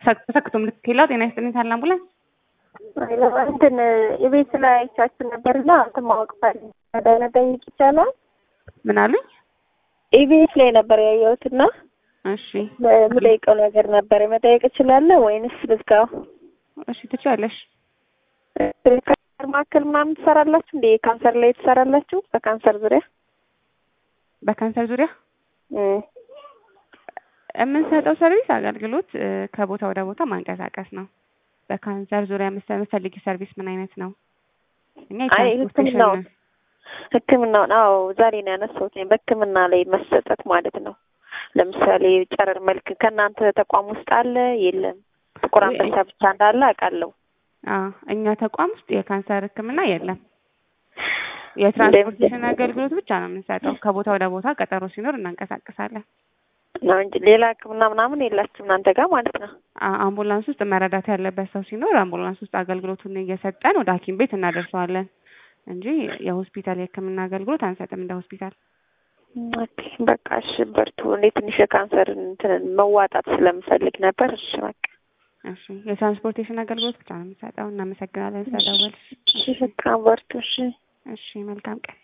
ተሰክቶ ምልክት የለው ጤና ይስጥልኝ ታላ አምቡላንስ እንትን የቤት ላይ አይቻችሁ ነበርና እንትን ማወቅ ፈልጌ መጠየቅ ይቻላል? ምን አሉኝ? ኢቢኤስ ላይ ነበር ያየሁትና እሺ የምጠይቀው ነገር ነበር። መጠየቅ እችላለሁ ወይንስ ልዝጋው? እሺ ትችያለሽ። ካንሰር ማዕከል ምናምን ትሰራላችሁ እንዴ? ካንሰር ላይ ትሰራላችሁ? በካንሰር ዙሪያ በካንሰር ዙሪያ የምንሰጠው ሰርቪስ አገልግሎት ከቦታ ወደ ቦታ ማንቀሳቀስ ነው። በካንሰር ዙሪያ የምትፈልጊ ሰርቪስ ምን አይነት ነው? እኛ አይ የትራንስፖርቴሽን ሕክምናውን ሕክምናውን አዎ ዛሬ ነው ያነሳሁት። በሕክምና ላይ መሰጠት ማለት ነው። ለምሳሌ ጨረር መልክ ከእናንተ ተቋም ውስጥ አለ የለም? ጥቁር አንበሳ ብቻ እንዳለ አውቃለሁ። አዎ እኛ ተቋም ውስጥ የካንሰር ሕክምና የለም። የትራንስፖርቴሽን አገልግሎት ብቻ ነው የምንሰጠው። ከቦታ ወደ ቦታ ቀጠሮ ሲኖር እናንቀሳቅሳለን ነው እንጂ ሌላ ሕክምና ምናምን የላችሁም እናንተ ጋር ማለት ነው። አ- አምቡላንስ ውስጥ መረዳት ያለበት ሰው ሲኖር አምቡላንስ ውስጥ አገልግሎቱን እየሰጠን ወደ ሐኪም ቤት እናደርሰዋለን እንጂ የሆስፒታል የህክምና አገልግሎት አንሰጥም እንደ ሆስፒታል። ኦኬ በቃ እሺ፣ በርቱ። እኔ ትንሽ የካንሰር እንትን መዋጣት ስለምፈልግ ነበር። እሺ በቃ እሺ የትራንስፖርቴሽን አገልግሎት ብቻ ነው የምንሰጠው። እናመሰግናለን ስለደወልሽ። እሺ፣ በቃ በርቱ። እሺ እሺ መልካም ቀን።